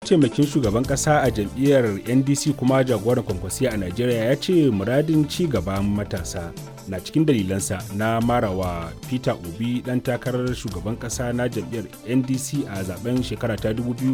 mataimakin shugaban kasa a jam'iyyar ndc kuma jagoran kwankwasiya a najeriya ya ce muradin ci gaban matasa na cikin dalilansa na marawa peter obi dan takarar shugaban kasa na jam'iyyar ndc a zaben shekara ta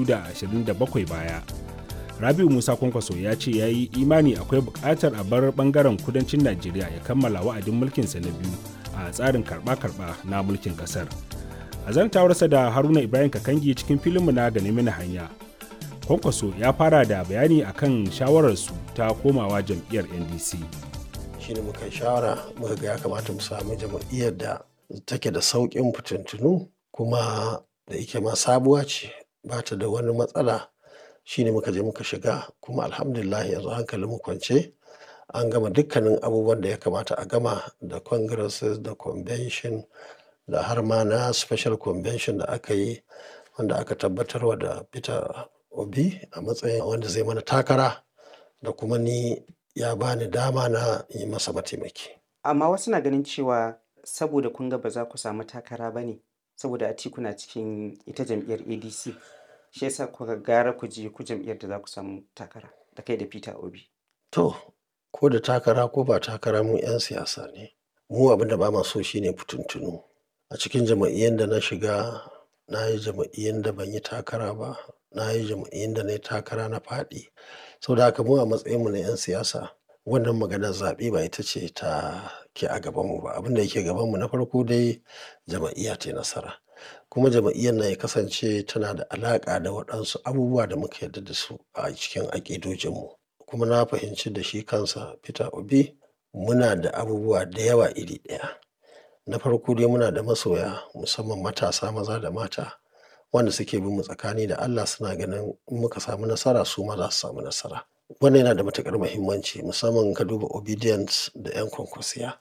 2027 baya rabiu musa kwankwaso ya ce ya yi imani akwai buƙatar a bar bangaren kudancin najeriya ya kammala wa'adin mulkinsa na biyu a tsarin karɓa-karɓa na mulkin ƙasar a zantawarsa da haruna ibrahim kakangi cikin filinmu na gane mini hanya kwankwaso ya fara da bayani akan shawararsu ta komawa jam'iyyar ndc shine muka shawara muka ga ya kamata mu samu jam'iyyar da take da sauƙin fitintunu kuma da yake ma sabuwa ce ba ta da wani matsala shine muka je muka shiga kuma alhamdulillah yanzu hankalin mu kwance an gama dukkanin abubuwan da ya kamata a gama da congresses da convention da har ma na special convention da aka yi wanda aka tabbatarwa da peter obi a matsayin wanda zai mana takara da kuma ni ya bani dama na yi masa mataimaki amma wasu na ganin cewa saboda kun ga ba za ku samu takara ba ne saboda atiku na cikin ita jam'iyyar adc shi yasa kuka gara ku je ku jam'iyyar da za ku samu takara da kai da peter obi to ko da takara ko ba takara mu 'yan siyasa ne mu abin da ba ma so shine fitintunu a cikin jama'iyyar da na shiga na yi jama'iyyar da ban yi takara ba na yi jama'iyyar da na yi takara na faɗi sau da haka mu a matsayinmu na 'yan siyasa wannan maganar zaɓe ba ita ce ta ke a gabanmu ba abin da yake gabanmu na farko dai jama'iyya ta nasara kuma jama'iyyar na ya kasance tana da alaƙa da waɗansu abubuwa da muka yarda da su a cikin aƙidojinmu kuma na fahimci da shi kansa peter obi muna da abubuwa da yawa iri ɗaya na farko dai muna da masoya musamman matasa maza da mata wanda suke bin mu tsakani da Allah suna ganin in muka samu nasara su ma za su samu nasara wannan yana da matukar muhimmanci musamman ka duba obedience da yan kwankwasiya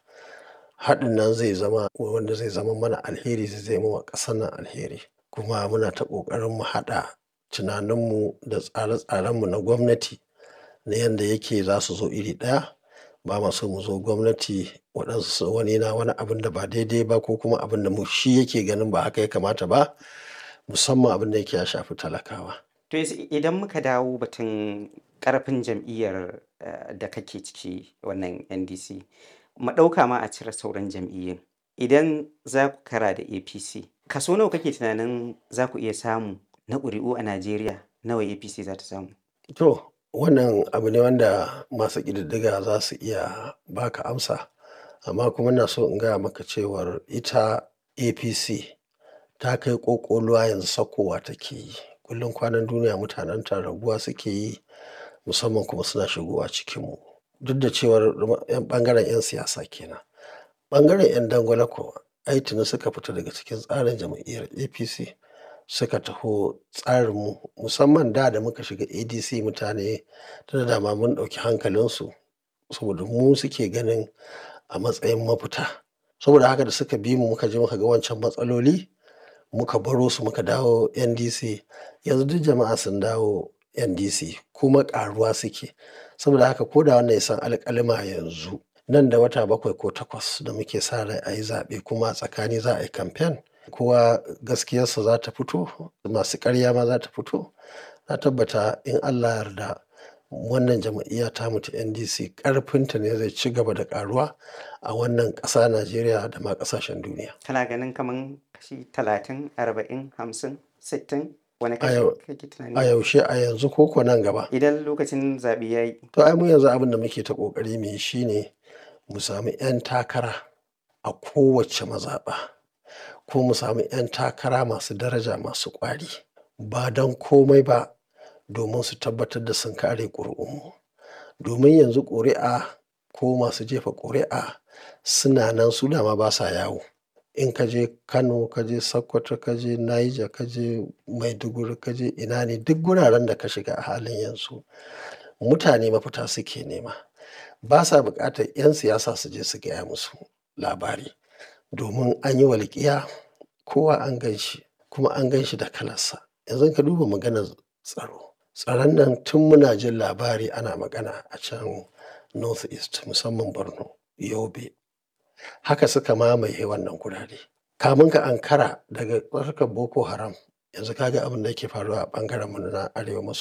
haɗin nan zai zama wanda zai zama mana alheri zai zama wa ƙasar nan alheri kuma muna ta ƙoƙarin mu haɗa tunaninmu da tsare-tsarenmu na gwamnati na yadda yake za su zo iri ɗaya ba ma so mu zo gwamnati waɗansu wani na wani abin da ba daidai ba ko kuma abin da mu shi yake ganin ba haka ya kamata ba musamman abin da yake ya shafi talakawa. To idan muka dawo batun ƙarfin jam'iyyar da kake ciki wannan NDC, mu ɗauka ma a cire sauran jam'iyyun. Idan za ku kara da APC, kaso nawa kake tunanin za ku iya samu na ƙuri'u a Najeriya nawa APC za ta samu? To, wannan abu ne wanda masu ƙididdiga za su iya baka amsa, amma kuma na so in gaya maka cewar ita APC ta kai ƙoƙoluwa yanzu sakowa take yi kullum kwanan duniya mutanen ta raguwa suke yi musamman kuma suna shigowa cikinmu duk da cewar ɓangaren 'yan siyasa kenan ɓangaren 'yan dangwala ko ai tuni suka fita daga cikin tsarin jam'iyyar apc suka taho tsarinmu musamman da da muka shiga adc mutane da dama mun ɗauki hankalinsu saboda mu suke ganin a matsayin mafita saboda haka da suka bi mu muka je muka ga wancan matsaloli muka baro su muka dawo ndc yanzu duk jama'a sun dawo ndc kuma karuwa suke saboda haka ko da wannan ya san alƙalima yanzu nan da wata bakwai ko takwas da muke sa rai a yi zaɓe kuma tsakani za a yi kamfen kowa gaskiyarsa za ta fito masu ƙarya ma za ta fito na tabbata in allah yarda wannan jama'iyya ta mutu ndc ƙarfinta ne zai ci gaba da ƙaruwa a wannan ƙasa najeriya da ma ƙasashen duniya Kana ganin kaman kashi talatin, arba'in, hamsin, sittin wani A kashi yau- kake a tunani? yaushe a yanzu ko ko nan gaba Idan lokacin zaɓe ya yi, to ai mu yanzu abin da muke ta ƙoƙari mu yi shine mu sami 'yan takara a kowace mazaɓa ko mu sami 'yan takara masu daraja masu ƙwari ba don komai ba domin su tabbatar da sun kare ƙuri'unmu domin yanzu ƙuri'a ko masu jefa ƙuri'a suna nan su dama ba sa yawo in ka je kano ka je sokoto ka je niger ka je maiduguri ka je ina ne duk guraren da ka shiga a halin yanzu mutane mafita suke nema ba sa buƙatar 'yan siyasa su je su gaya musu labari domin an yi walƙiya kowa an gan shi kuma an gan shi da kalarsa yanzu ka duba maganar tsaro tsaron nan tun muna jin labari ana magana a can north east musamman borno yobe haka suka mamaye wannan gurare kamun ka ankara daga tsarkar boko haram yanzu kaga abin da yake faruwa a ɓangaren mu na arewa maso